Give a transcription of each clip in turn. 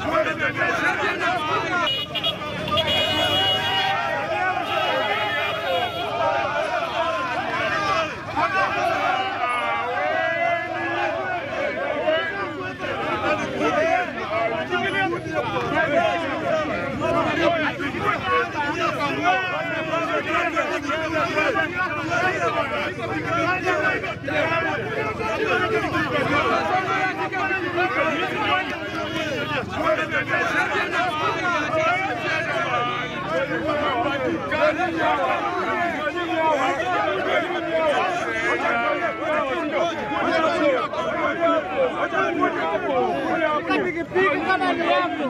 Pikipiki kama ni yako.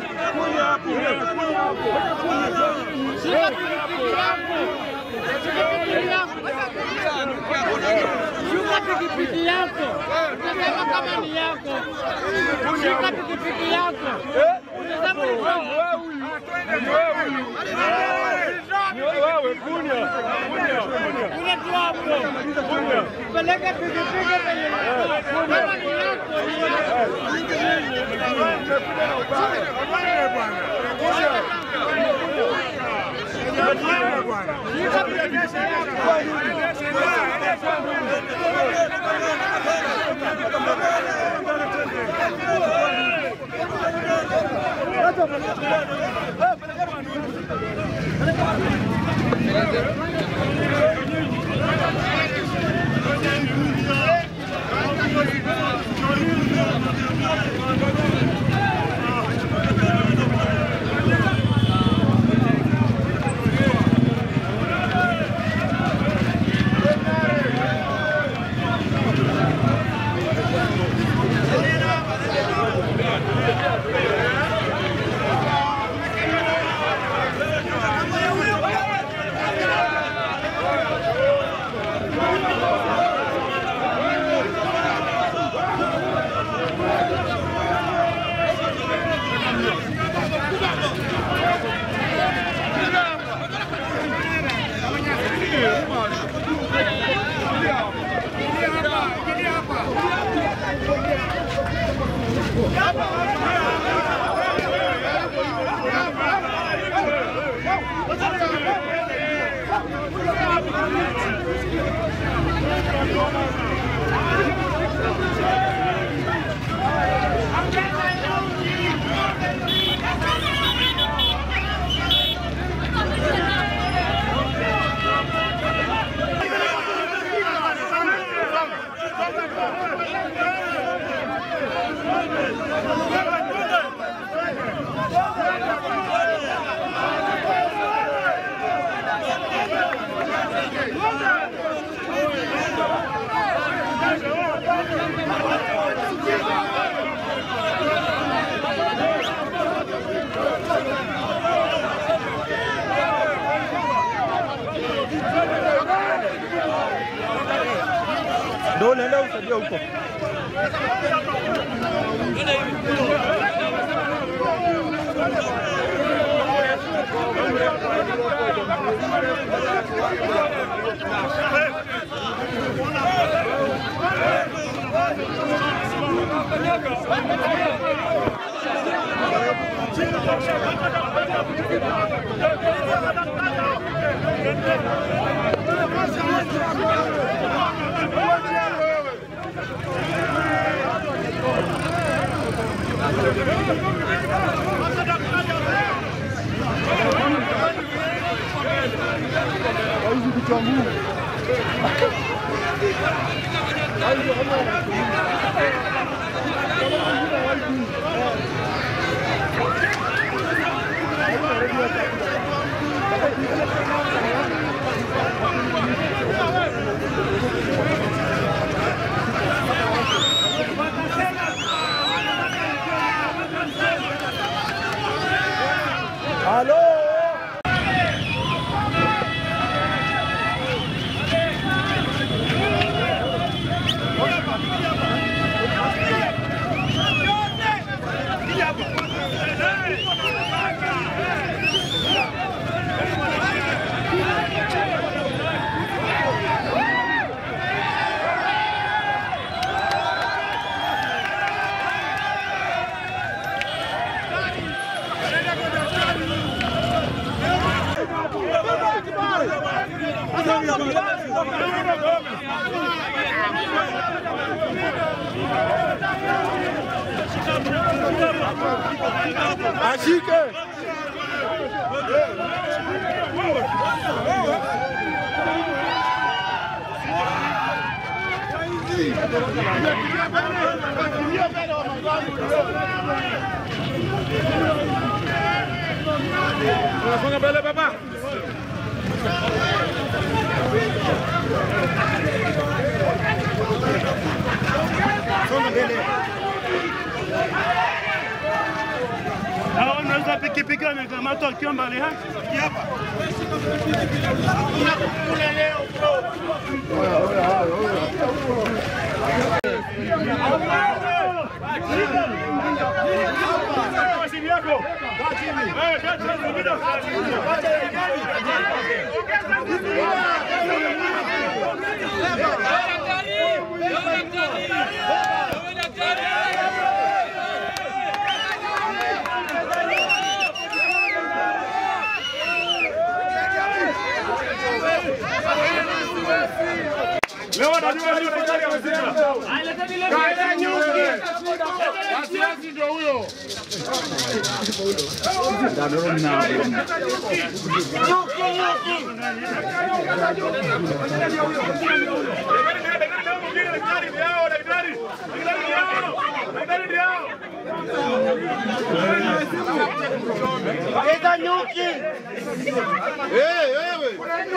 Shika pikipiki yako. Pikipiki yako. Shuka pikipiki yako. Unasema kama ni yako. Shika pikipiki yako. Unasema ni yako. Kule tu hapo. Peleka pikipiki penye kama ni yako. ni yako. Ndio unaenda usaidia huko. Hawezi kuchambua. Halo. Ashike. Songa mbele baba. Hao unaweza pikipiki wamekamatwa wakiwa mbali hapa. Leo wanajua nini serikali wamesema. Kaenda nyuki. Wasiwasi ndio huyo. Leta nyuki. Hey, wewe.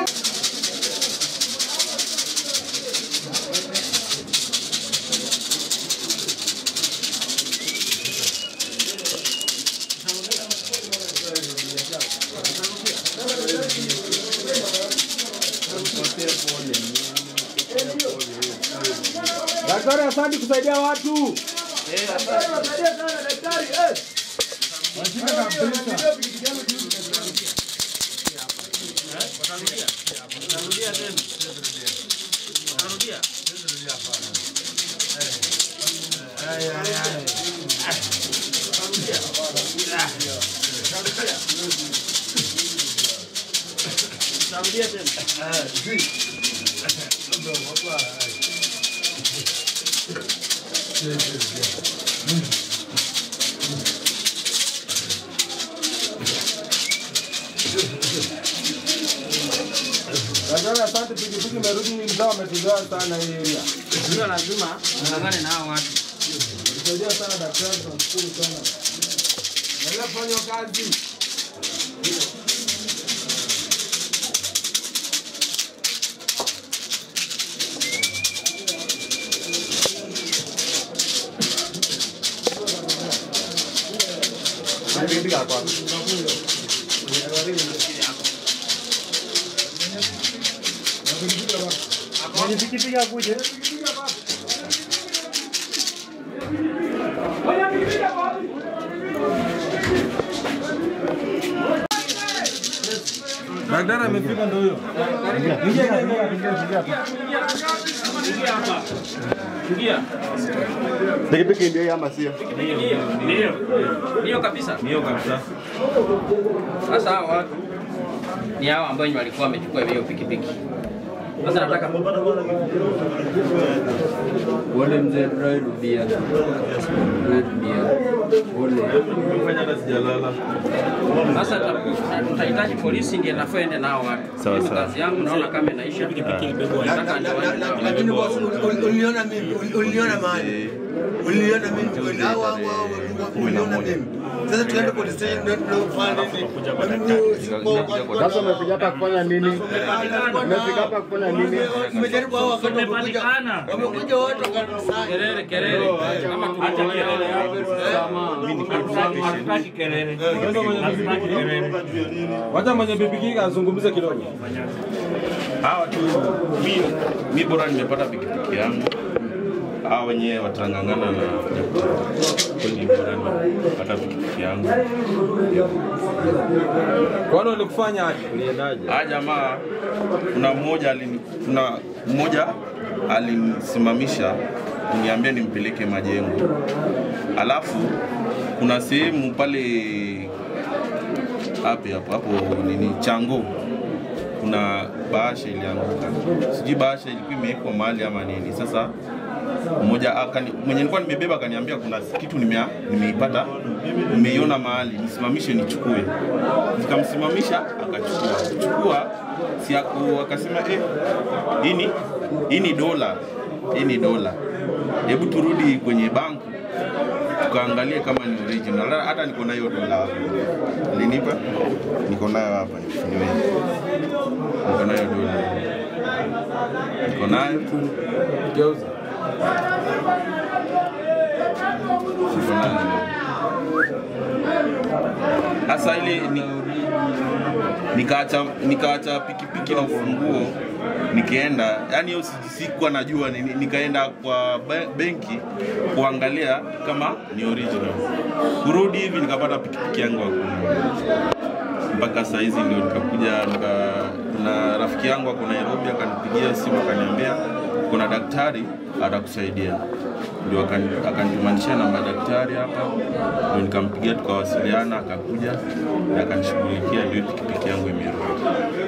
Daktari, asante kusaidia watu. Daktari, asante. Pikipiki imerudi, mzao ametuzoea sana hii area. Ndio lazima ng'ang'ane na hao watu. Tusaidia sana daktari, tunashukuru sana. Endelea kufanya hiyo kazi. Mwenye pikipiki akuje. Daktari amefika ndio huyo. Ingia, ingia, ingia, ingia. Pikipiki ndio hii ama sio? Ndio. Ndio kabisa. Ndio kabisa. Sasa hao watu ni hao ambao wenye walikuwa wamechukua hiyo pikipiki. Sasa nataka Wale mzee Dry Rubia. Dry Rubia. Wale. Fanya hata sijalala. sasa tuta- tutahitaji polisi ndiye nafaa ende nao watu. Sawa, Mimi sawa. Kazi yangu naona kama inaisha. Nataka niwaende nao. lakini boss, ul- uliniona mimi, ul- uliniona mahali, uliniona mimi, au au au uliniona mimi. Sasa tuende police station ndio tunafanya nini? Na mimi sikuwa kwa- Sasa umefika hapa kufanya nini? Umefika hapa kufanya nini? Nimejaribu hao wakati wamekuja, wamekuja watu wakanisanya. Kelele kelele. Kama tuache kelele hapo. Hatutaki kelele. Hatutaki kelele. Wacha mwenye pikipiki azungumze kidogo. Hawa tu mi, mi bora nimepata pikipiki yangu. Hawa wenyewe watang'ang'ana na kweli, bora nimepata pikipiki yangu. Kwani walikufanya aje? Uliendaje? Haya jamaa, kuna mmoja alini, kuna mmoja alinisimamisha niambia nimpeleke majengo, alafu kuna sehemu pale hapi hapo hapo nini chango kuna bahasha ilianguka, sijui bahasha ilikuwa imewekwa mahali ama nini. Sasa mmoja akani, mwenye nilikuwa nimebeba akaniambia kuna kitu nimea, nimeipata nimeiona mahali nisimamishe nichukue. Nikamsimamisha akachukua chukua, si ako akasema eh, hii ni hii ni dola, hii ni dola, hebu turudi kwenye bank tukaangalie kama ni original. Hata niko nayo dola hapa, alinipa, niko nayo hapa, niwe niko nayo dola, niko nayo Geuza. niko nayo. Sasa ile ni, nikaacha nikaacha pikipiki na ufunguo nikaenda, yani hiyo si- sikuwa najua ni- ni- nikaenda kwa be- benki kuangalia kama ni original. Kurudi hivi nikapata pikipiki yangu hakuna. Mpaka saa hizi ndio nikakuja nika, na rafiki yangu ako Nairobi akanipigia simu akaniambia kuna daktari atakusaidia, ndio akani- akanitumanishia namba ya daktari hapa, ndio nikampigia tukawasiliana, akakuja na akanishughulikia, ndio pikipiki yangu imerudi.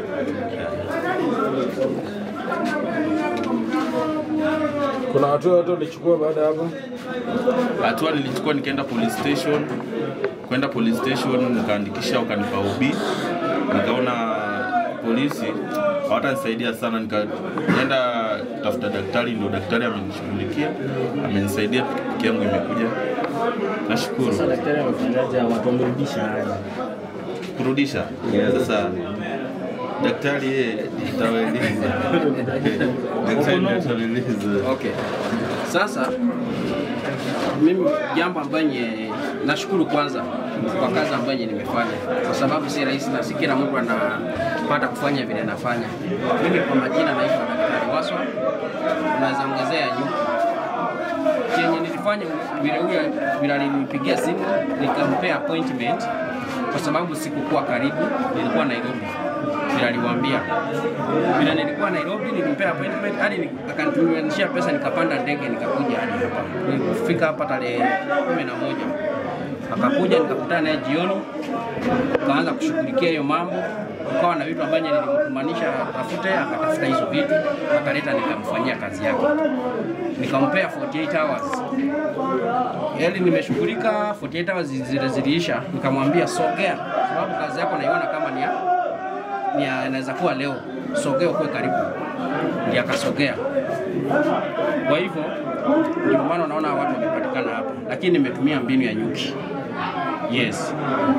Kuna hatua yote ulichukua baada ya hapo? hatua nilichukua nikaenda police station kwenda police station nikaandikisha wakanipa UB nikaona polisi hawatanisaidia sana nikaenda kutafuta daktari ndio daktari amenishughulikia amenisaidia pikipiki yangu imekuja nashukuru Sasa daktari amefanyaje? Watu wamerudisha aje? kurudisha sasa daktari yeye atawaeleza daktari ndiye atawaeleza Okay. Sasa mimi jambo ambaye nashukuru kwanza kwa kazi ambayo nimefanya, kwa sababu si rahisi na si kila mtu anapata kufanya vile nafanya. Mimi kwa majina naitwa Daktari Waswa, unaweza ongezea nyuki chenye nilifanya vile huyo vile alinipigia simu nikampea appointment kwa sababu sikukuwa karibu, nilikuwa Nairobi vile aliwaambia. Vile nilikuwa Nairobi nilimpea appointment hadi ni- akanitumia pesa nikapanda ndege nikakuja hadi hapa. Nilifika hapa tarehe kumi na moja akakuja nikakutana naye jioni, tukaanza kushughulikia hiyo mambo, ukawa na vitu ambavyo nilimkumanisha atafute, akatafuta hizo vitu akaleta, nikamfanyia kazi yake, nikampea 48 hours Yaani nimeshughulika 48 hours zile ziliisha, nikamwambia sogea, sababu kazi yako naiona kama ni ya ni ya- inaweza kuwa leo, sogea ukuwe karibu. Ndiye akasogea. Kwa hivyo ndio maana unaona watu wamepatikana hapa, lakini nimetumia mbinu ya nyuki. Yes.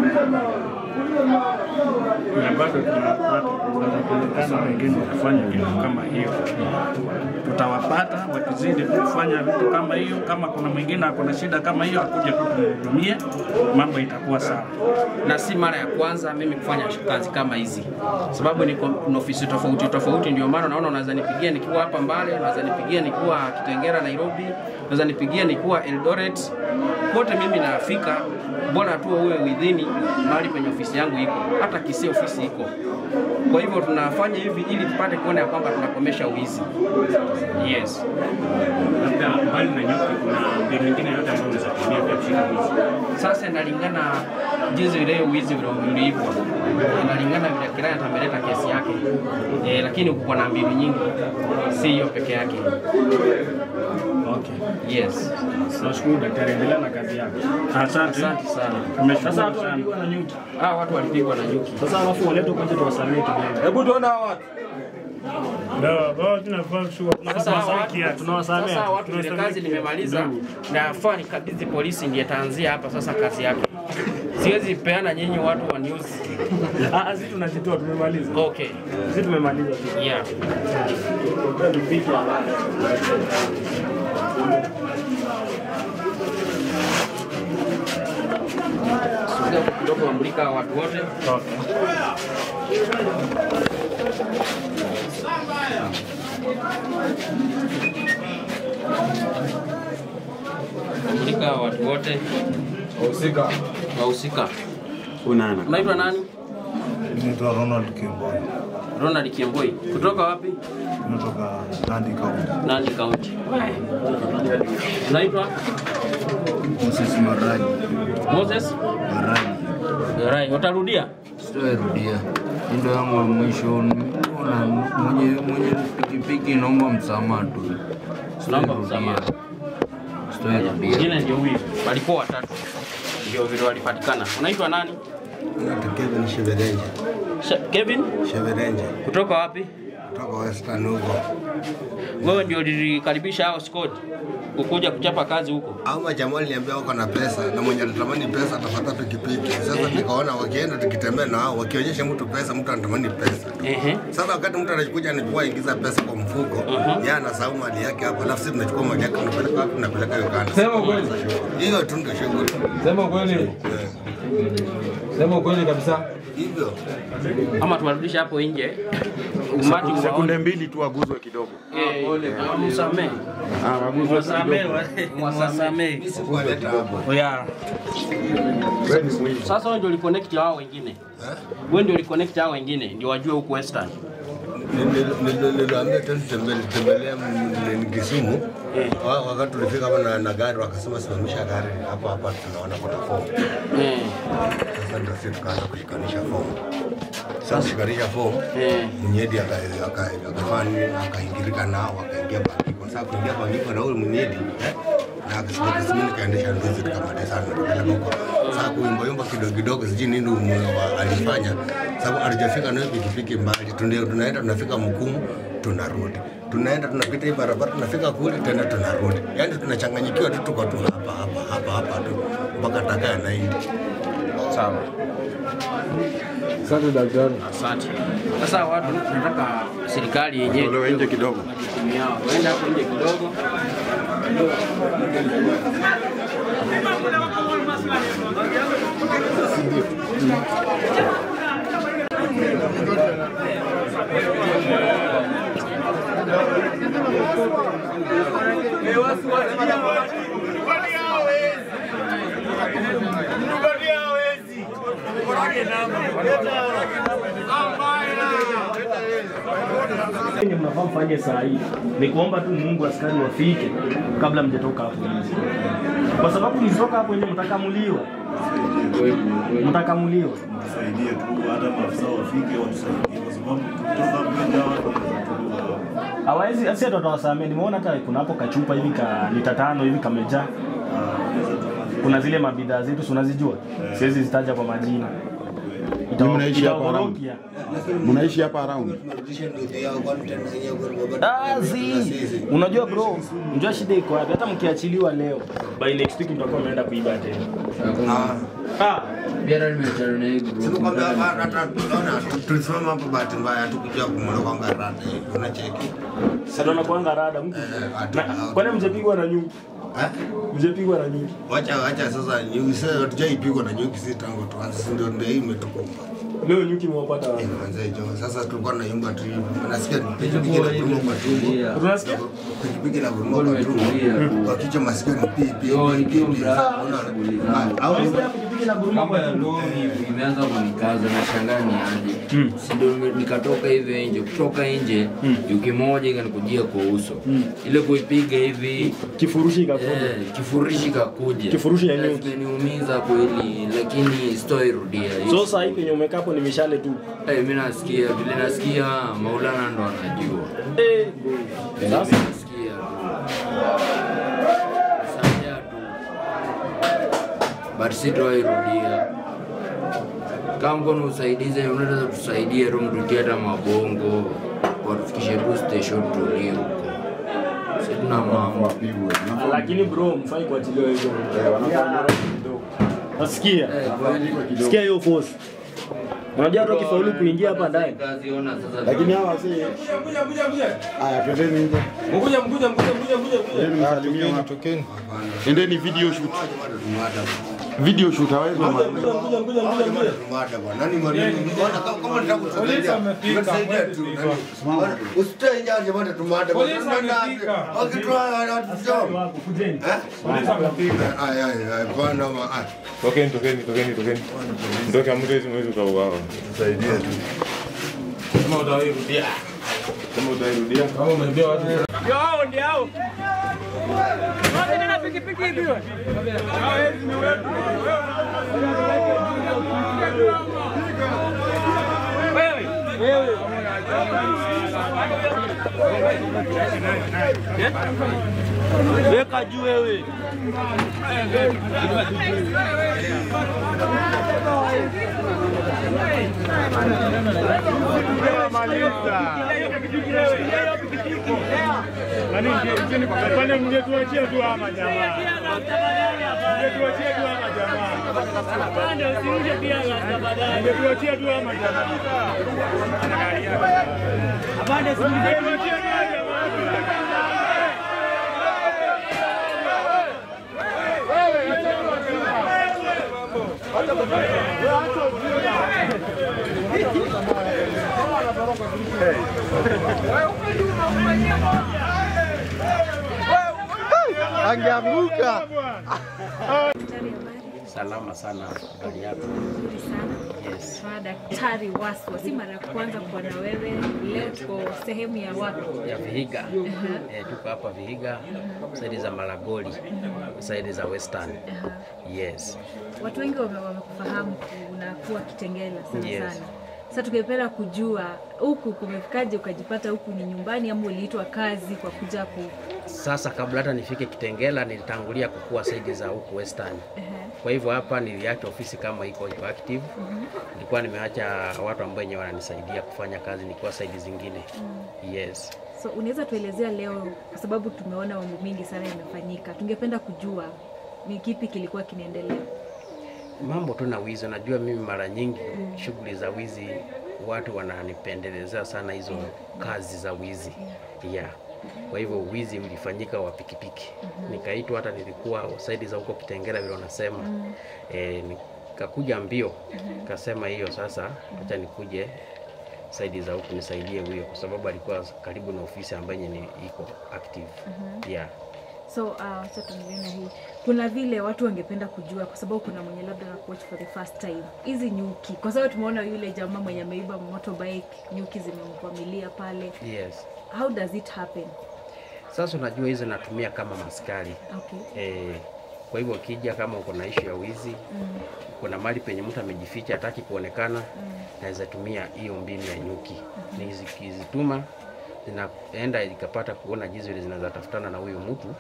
na bado tunapata wanajulikana wengine wakifanya vitu kama hiyo. Tutawapata wakizidi kufanya vitu kama hiyo. Kama kuna mwingine ako na shida kama hiyo, akuje tu tumhudumie, mambo itakuwa sawa. na si mara ya kwanza mimi kufanya kazi kama hizi, sababu niko na ofisi tofauti tofauti. Ndio maana naona unaweza nipigia nikiwa hapa Mbale, unaweza nipigia nikiwa Kitengera Nairobi, unaweza nipigia nikiwa Eldoret, kote mimi nafika, bora tu uwe within mahali penye ofisi yangu iko, hata Kisii ofisi iko. Kwa hivyo tunafanya hivi ili tupate kuona ya kwamba tunakomesha uizi. Yes. Labda mbali na nyuki, kuna mbinu nyingine yote ambayo unaweza kutumia pia kushika wizi. Sasa inalingana jinsi ile wizi vile ulivyo, inalingana vile client ameleta kesi yake e, lakini kuko na mbinu nyingi, si hiyo peke yake. Okay. Yes, Nashukuru daktari, endelea na kazi yako. Asante. asante sana. Tumeshukuru Sasa watu sana. walipigwa na nyuki. Hawa watu walipigwa na nyuki. Sasa alafu waletwe kwanza tuwasamee kidogo. Hebu tuone hawa watu. Sasa hawa watu Tunawasamea. sasa hawa watu vile kazi nimemaliza, nafaa nikabidhi polisi, ndiye taanzia hapa sasa kazi yake. Siwezi peana nyinyi watu wa news. Ah, ah, sisi tunajitoa tumemaliza. Okay, Sisi tumemaliza. yeah. Tupige. Sogea kidogo, wamulika watu wote. Mulika watu wote Wahusika. wahusika. Unana. Unaitwa nani? Naitwa Ronald Kimboi, Ronald Kiemboi. Kutoka wapi? natoka Nandi County. Nandi County. Unaitwa Moses Maraji, Moses Maraji. Rai. Utarudia? Sitarudia. Ndio yangu ya mwisho. Nimeona mwenye mwenye pikipiki naomba msamaha tu. Naomba Sitarudia. msamaha. Story rudia. Mwingine ndio huyu. Walikuwa watatu. Ndio vile walipatikana. Unaitwa nani? Naitwa Kevin Sheverenje. She- Kevin Sheverenje kutoka wapi? kutoka Western huko. Wewe ndio ulikaribisha hao squad kukuja kuchapa kazi huko. Au majamaa aliniambia wako na pesa na mwenye anatamani pesa atafuata pikipiki. Sasa nikaona wakienda tukitembea na wao wakionyesha mtu pesa, mtu anatamani pesa. Ehe. Sasa wakati mtu anakuja anachukua ingiza pesa kwa mfuko, yeye anasahau mali yake hapo, alafu sisi tunachukua mali yake tunapeleka wapi? Tunapeleka Uganda. Sema ukweli. Hiyo tu ndio shughuli. Sema ukweli. Sema ukweli kabisa. Hivyo. Ama tuwarudishe hapo nje. Umati wa Sekunde mbili tu aguzwe kidogo. msamee. Mwasamee, mwasamee. Sikuwaleta hapo. Oya. Sasa wewe ndio uliconnect hao wengine. Wewe ndio uliconnect hao wengine ndio wajue huku Western. Niliwaambia tu tembelea Kisumu. Wa- Wakati tulifika hapa na, na gari wakasema simamisha gari hapa hapa, tunaona kuna fomu. Sasa ndio sisi tukaanza kushikanisha fomu. Sasa kushikanisha fomu, mnyedi aka- aka- akafanya nini? akaingirika nao akaingia Bangiko. Sasa kuingia Bangiko na huyu mnyedi eh, na akasema kisimi nikaendesha nduzi tukamaliza na tukapeleka huko. Sasa kuimbayumba kidogo kidogo, sijui nini umu- wa- alifanya, sababu hatujafika nayo pikipiki mbali, Tunde- tunaenda tunafika Mkumu tunarudi, tunaenda tunapita hii barabara tunafika kule tena tunarudi, yaani tunachanganyikiwa tu, tuko tu hapa hapa hapa hapa tu mpaka takaa naindi. Sawa. Asante daktari. Asante. Sasa watu tunataka serikali yenyewe Tolewe nje kidogo. majukumu yao. Waende hapo nje kidogo. Yenye mnafaa mfanye saa hii ni kuomba tu Mungu askari wafike kabla mjatoka hapo nje, kwa sababu mkitoka hapo nje mtakamuliwa, mtakamuliwa. Tusaidie tu hata maafisa wafike watusaidie, kwa sababu tukitoka hapo nje hawa watu wanaweza tuua. Hawawezi asi tutawasamea. Nimeona hata kuna hapo kachupa hivi ka lita tano hivi kamejaa. Kuna zile mabidhaa zetu si unazijua, siwezi zitaja kwa majina. Nyinyi mnaishi hapa around? Itawarokia. Mnaishi hapa around? Dazi. Unajua bro, unajua shida iko wapi? Hata mkiachiliwa leo, by next week mtakuwa mnaenda kuiba tena. Ah, Pia nimeachana na hii group. Sikukwambia hata tunaona tulisimama hapo, bahati mbaya tukujua kumwona kwanga rada hivi, unacheki sasa nakuanga rada mtu. Na- Kwani mjapigwa na nyuki? Eh? Mjapigwa na nyuki? Wacha wacha sasa, nyuki sasa hatujaipigwa na nyuki, si tangu tuanze, si ndio ndio hii imetukumba Leo nyuki mwapata wapi? manze jo. Sasa tulikuwa na yumba tu hivi, nasikia pikipiki na guruma kwa tumbo, Unasikia? pikipiki na guruma kwa tumbo, kwa kichwa masikio ni pi pi pi pi pi. Unaona? Au Kama ya lori imeanza kunikaza na shangaa ni aje. Si ndio nime- nikatoka hivi nje, kutoka nje yuki moja ikanikujia kwa uso. Ile kuipiga hivi Kifurushi ikakuja. eh, kifurushi kakuja. Kifurushi ya nyuki. Imeniumiza kweli, lakini sitoirudia. So saa hii penye umekaa hapo ni mishale tu. Eh, mimi nasikia vile nasikia Maulana ndo anajua. Eh, Vile Sasa? mimi nasikia Sasa tu. But sitowairudia. Kama mkono usaidize, unaweza tusaidie tu mtutie hata mabongo watufikishe tu station tulie huko. Si tuna mambo. lakini bro, mfai kuachiliwa hivyo. Yeah. Nasikia. Sikia hiyo force. Unajua hata ukifaulu kuingia hapa ndani. Kazi ona sasa. Lakini hawa si Haya, twendeni nje. Mkuja mkuja mkuja mkuja mkuja. Endeni msalimie watu. Endeni video shoot. Video shoot hawezi wa Mkuja mkuja mkuja mkuja. mada bwana, nani mwalimu? Bwana kama kama nataka Polisi kutusaidia, wamefika, tutasaidia tu. Bwana, Usitoe nje bwana, tumada bwana. Polisi Tunaenda wamefika. wapi? Wakitoa watu Wako kujeni. Polisi wamefika. Ay ay ay, bwana ma ay. Tokeni, tokeni, tokeni, tokeni. Ndoke hamwezi mwezi ukauawa. Tusaidie tu. Kama utairudia. Kama utairudia. Kama umeibia watu. Yo, hao ndio hao. Wote tena pikipiki hivi wewe. Hawezi ni wewe. Wewe. Wewe. Weka juu wewe. Pale mngetuachia tu ama jamaa. Mngetuachia tu ama jamaa. Pande usirushe pia tafadhali. Mngetuachia tu ama jamaa. Pande usirushe tu ama jamaa. Angeanguka. Salama sana, habari yako? Nzuri sana. Yes. Kwa Daktari Waswa, si mara ya kwanza kuwa na wewe. Leo tuko sehemu ya wapi? ya Vihiga. Aha. Eh, tuko hapa Vihiga, saidi za Malagoli, saidi za Western. Yes. Watu wengi wame- wamekufahamu unakuwa Kitengela sana Yes. sana. Sasa tungependa kujua huku kumefikaje, ukajipata huku ni nyumbani ama uliitwa kazi kwa kuja ku Sasa kabla hata nifike Kitengela nilitangulia kukua saidi za huku Western. Ehe. Kwa hivyo hapa niliacha ofisi kama iko iko active. Mhm. Nilikuwa nimeacha watu ambao wenyewe wananisaidia kufanya kazi nikiwa saidi zingine. Yes. So unaweza tuelezea leo, kwa sababu tumeona mambo mingi sana yamefanyika, tungependa kujua ni kipi kilikuwa kinaendelea. mambo tu na wizi. Najua mimi mara nyingi shughuli za wizi watu wananipendelezea sana hizo kazi za wizi yeah. Kwa hivyo wizi ulifanyika wa pikipiki, nikaitwa hata nilikuwa saidi za huko Kitengela vile unasema Mm. e, nikakuja mbio kasema hiyo sasa, acha nikuje saidi za huku nisaidie huyo, kwa sababu alikuwa karibu na ofisi ambayo yenye ni- iko active Mhm. yeah. So uh, acha tuendelee na hii. Kuna vile watu wangependa kujua, kwa sababu kuna mwenye labda na watch for the first time, hizi nyuki, kwa sababu tumeona yule jamaa mwenye ameiba motorbike, nyuki zimemkwamilia pale. Yes. How does it happen? Sasa unajua hizo natumia kama maskari Okay. Eh, kwa hivyo ukija kama uko na ishu ya wizi Mm. kuna mali penye mtu amejificha hataki kuonekana, naweza tumia hiyo mbinu ya nyuki. Nikizituma zinaenda ikapata kuona jinsi vile zinaweza tafutana na huyo mtu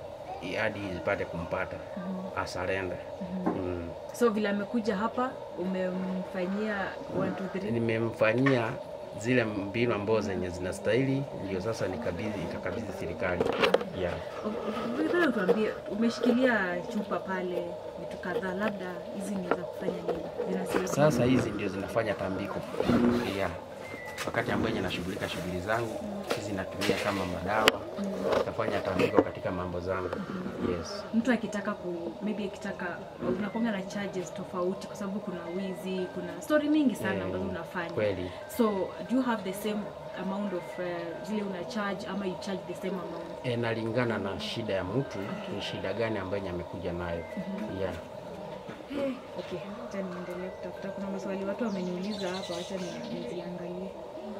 i- hadi zipate kumpata asarenda. Mm. So vile amekuja hapa umemfanyia 1 2 3 Nimemfanyia zile mbinu ambazo zenye zinastahili, ndio sasa nikabidhi nikakabidhi serikali yeah. Ungependa utuambie, umeshikilia chupa pale vitu kadhaa, labda hizi ni za kufanya nini? Zinasaidia Sasa hizi ndio zinafanya tambiko yeah. Wakati ambayo yenye nashughulika shughuli zangu hizi natumia kama madawa, nafanya tambiko katika mambo zangu yes. mtu akitaka ku maybe akitaka unakuanga na charges tofauti kwa sababu kuna wizi kuna story mingi sana Eh, ambazo unafanya kweli. so do you have the same amount of uh, zile una charge ama you charge the same amount E, nalingana na shida ya mtu ni shida gani ambayo yenye amekuja nayo Mhm. yeah. Eh, okay acha niendelee kutafuta kuna maswali watu wameniuliza hapa acha ni- niziangalie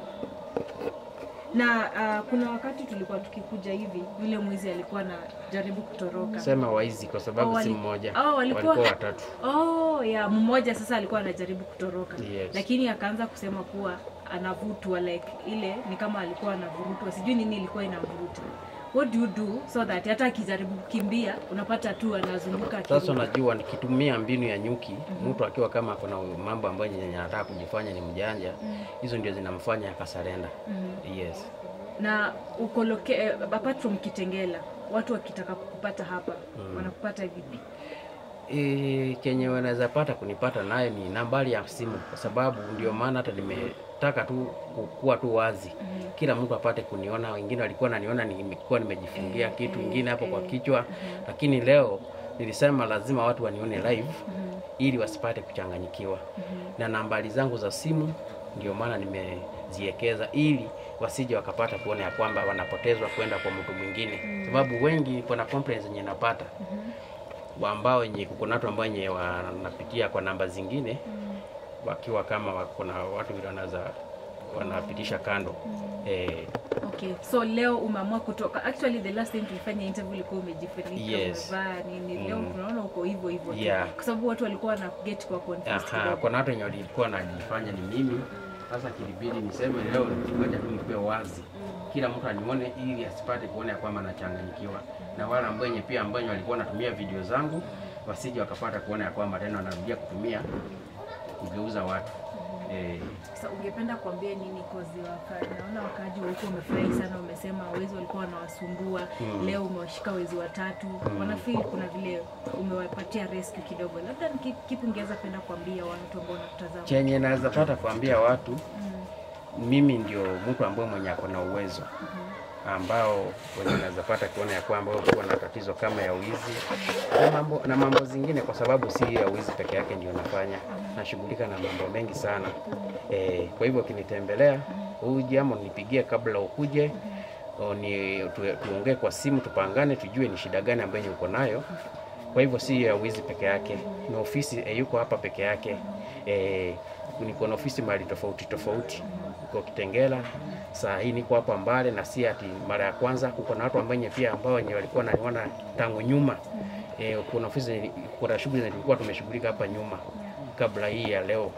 na uh, kuna wakati tulikuwa tukikuja hivi yule mwizi alikuwa anajaribu kutoroka Sema waizi kwa sababu Oh, si wali- mmoja, oh, walikuwa, walikuwa watatu. Oh, ya mmoja sasa alikuwa anajaribu kutoroka Yes. lakini akaanza kusema kuwa anavutwa like ile ni kama alikuwa anavurutwa, sijui nini ilikuwa inamvuruta. What do you do so that hata akijaribu kukimbia unapata tu anazunguka Sasa akirudi? unajua nikitumia mbinu ya nyuki, mtu akiwa kama kuna mambo ambayo yenye anataka kujifanya ni mjanja, Mm. hizo ndio zinamfanya akasarenda. Mhm. Yes. na uko loke, eh, apart from Kitengela, watu wakitaka kukupata hapa Mm. wanakupata vipi? E, kenye wanaweza pata kunipata naye ni nambari ya simu, kwa sababu ndio maana hata nimetaka tu kukuwa tu wazi, kila mtu apate kuniona. Wengine walikuwa naniona nimekuwa nimejifungia kitu ingine hapo kwa kichwa, lakini leo nilisema lazima watu wanione live ili wasipate kuchanganyikiwa, na nambari zangu za simu ndio maana nimeziekeza ili wasije wakapata kuona ya kwamba wanapotezwa kwenda kwa mtu mwingine, sababu wengi kuna complaints zenye napata wa ambao wenye kuna watu ambao wenye wanapitia kwa namba zingine wakiwa kama wa- kuna watu vile wanaweza wanapitisha kando eh, Okay, so leo umeamua kutoka. Actually the last time tulifanya interview ulikuwa umejifunika, Yes. umevaa nini. Leo Mm. tunaona uko hivyo hivyo tu. Yeah. kwa sababu watu walikuwa na get kwa confused aha, kidogo. kuna watu wenye walikuwa wanajifanya ni mimi Sasa kilibidi niseme leo, ngoja tu nikuwe wazi, kila mtu anione, ili asipate kuona ya kwamba nachanganyikiwa, na wale ambao wenye pia ambao walikuwa wanatumia video zangu wasije wakapata kuona ya kwamba tena wanarudia kutumia kugeuza watu eh, Sasa ungependa kuambia nini kozi waka, naona wakaaji wa huko wamefurahi sana, umesema wezi walikuwa wanawasumbua Mm. leo umewashika wezi watatu Mm. wanafeel kuna vile umewapatia rescue kidogo, labda ni ki- kipi ungeweza penda kuambia watu ambao wanakutazama? chenye naweza pata kuambia watu mimi ndio mtu ambaye mwenye ako na uwezo ambao wenye naweza pata kuona ya kwamba kuwa na tatizo kama ya wizi na mambo, na mambo zingine, kwa sababu si ya wizi peke yake ndio nafanya, nashughulika na mambo mengi sana e, kwa hivyo ukinitembelea huu jambo nipigie kabla ukuje o, ni tu, tuongee kwa simu tupangane, tujue ni shida gani ambayo uko nayo. Kwa hivyo si ya wizi peke yake, ni ofisi e, yuko hapa peke yake e, niko na ofisi mahali tofauti tofauti, niko Kitengela saa hii niko hapa Mbale, na si ati mara ya kwanza. Kuko na watu ambao wenye pia ambao wenye walikuwa naniona tangu nyuma e, kuna ofisi, kuna shughuli zilikuwa tumeshughulika hapa nyuma kabla hii ya leo,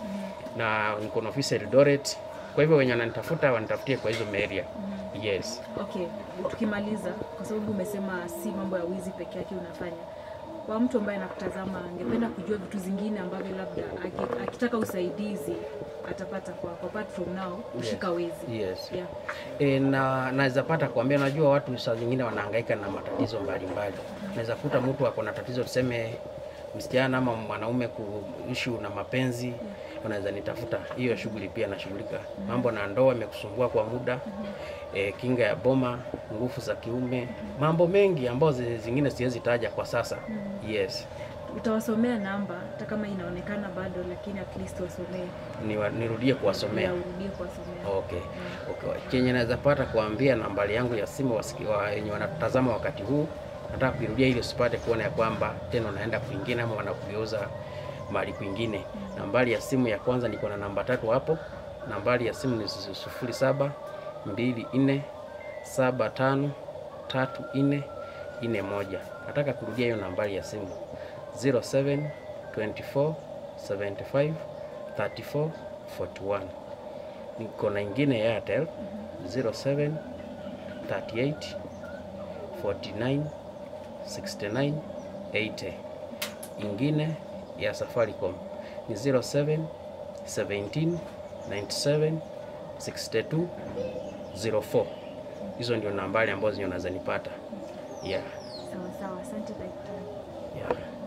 na niko na ofisi Eldoret. Kwa hivyo wenye wananitafuta wanitafutie kwa hizo area. Yes. Okay, tukimaliza, kwa sababu umesema si mambo ya wizi peke yake unafanya, kwa mtu ambaye anakutazama angependa kujua vitu zingine ambavyo labda aki- akitaka usaidizi atapata kwako, apart from now kushika wezi. Yes. Yeah. E, na naweza pata kuambia, najua watu saa zingine wanahangaika na matatizo mbalimbali. Naweza kuta mtu ako na tatizo tuseme msichana ama mwanaume kuishu na mapenzi, unaweza nitafuta. Hiyo shughuli pia nashughulika. Mambo na ndoa imekusumbua kwa muda, e, kinga ya boma, nguvu za kiume, mambo mengi ambayo zi- zingine siwezi taja kwa sasa. Yes. Utawasomea namba hata kama inaonekana bado, lakini at least wasomee, Niwa, nirudie kuwasomea. Yeah, urudie kuwasomea. Okay. Okay. Chenye naweza pata kuambia nambari yangu ya simu wasiki- wa- wenye wanatazama wakati huu, nataka kuirudia ili usipate kuona ya kwamba tena unaenda kwingine ama wanakugeuza mahali kwingine. Nambari ya simu ya kwanza niko na namba tatu hapo. Nambari ya simu ni su- sufuri saba mbili nne saba tano tatu nne nne moja. Nataka kurudia hiyo nambari ya simu 07 24 75 34 41 niko na ingine ya Airtel 07 38 49 69 80. Ingine ya Safaricom ni 07 17 97 62 04. Hizo ndio nambari ambazo zinaweza nipata. Yeah. Sawa sawa, asante daktari. Yeah.